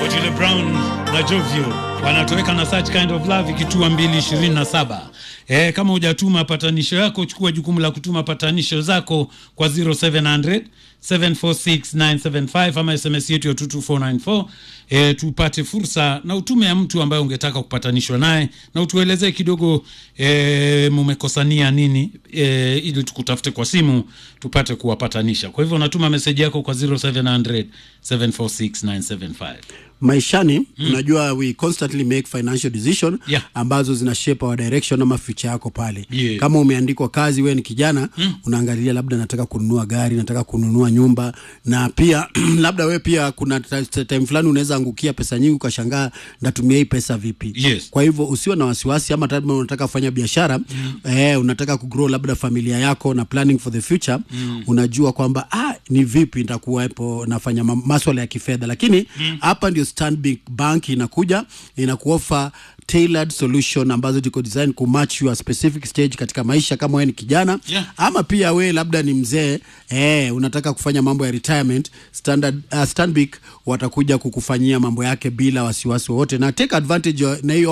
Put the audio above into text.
Otile Brown na Jovio wanatoweka na such kind of love ikitua 227. Eh, kama hujatuma patanisho yako, chukua jukumu la kutuma patanisho zako kwa 0700 746975 ama SMS yetu ya 22494 eh, tupate fursa na utume ya mtu ambaye ungetaka kupatanishwa naye na utuelezee kidogo eh, mumekosania nini eh, ili tukutafute kwa simu tupate kuwapatanisha. Kwa hivyo unatuma meseji yako kwa 0700 746975. maishani unajua we constantly make financial decision Yeah. ambazo zina shape our direction ama future yako pale Yeah. kama umeandikwa kazi wewe ni kijana unaangalia labda nataka kununua gari nataka kununua nyumba na pia labda wewe pia kuna ta- ta- time fulani unaweza angukia pesa nyingi ukashangaa ndatumia hii pesa vipi Yes. kwa hivyo usiwe na wasiwasi ama labda unataka kufanya biashara eh, unataka kugrow labda familia yako na planning for the future unajua kwamba ah, ni vipi nitakuwepo nafanya ma- maswala ya kifedha lakini hapa ndio Stanbic Bank inakuja inakuofa tailored solution ambazo ziko design kumatch your specific stage katika maisha kama wewe ni kijana Yeah. ama pia we labda ni mzee eh, unataka kufanya mambo ya retirement standard, uh, Stanbic watakuja kukufanyia mambo yake bila wasiwasi wowote na take advantage ya- na hiyo